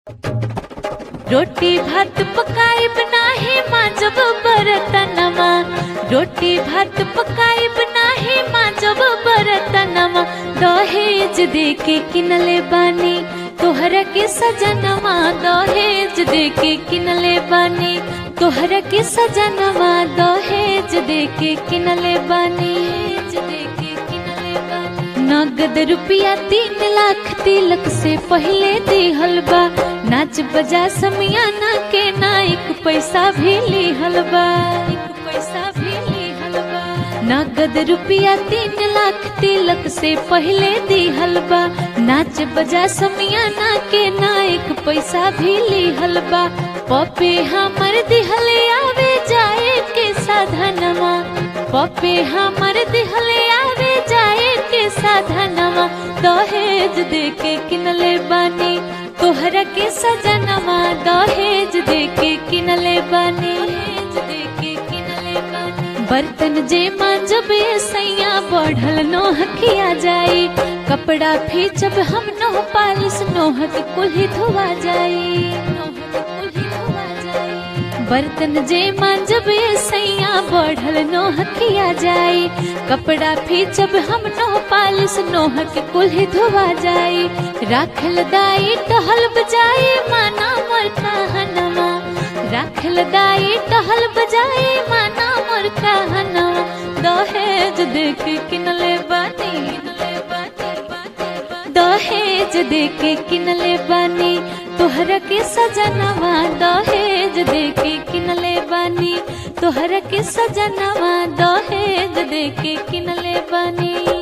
रोटी भात पकाइब नाही माजब बरतनमा रोटी भात पकाइब नाही माजब बरतनमा दहेज देके किनले बानी तोहरा के सजनवा दहेज देके किनले बानी तोहरा के सजनवा दहेज देके किनले बानी दहेज देके किनले बानी नगद रुपया तीन लाख तिलक से पहले दिहल बा नाच बजा समियाना के ना एक पैसा भी लिहल बा एक पैसा भी लिहल बा नगद रुपया तीन लाख तिलक से पहले दिहल बा नाच बजा समियाना के ना एक पैसा भी लिहल बा पपे हमर दिहले आवे जाए के साधनमा पपे हमर दिहले आवे जाए के साधनमा दहेज देके किनले बानी तोहरा के सजनमा दहेज देके किनले बानी दहेज देके किनले बानी बर्तन जे मांजबे सैया बढ़ल नोह किया जाई कपड़ा फीचब हम नोह पालिस नोहक कुल्ही धोवा जाई नोहक कुल्ही धोवा जाई बर्तन जे मांजबे सैया बढ़ल नोह किया जाई कपड़ा फीचब हम नोह पालिस नोह के कुल्ही धोवा जाई राखल दाई टहल बजाई माना मोर कहनमा राखल दाई टहल बजाई माना मोर कहनमा दहेज देख किनले बानी किनले बानी बानी दहेज देके किनले बानी तोहरा के सजनवा दहेज देके किनले बानी तोहरा के सजनवा दहेज देके किनले बानी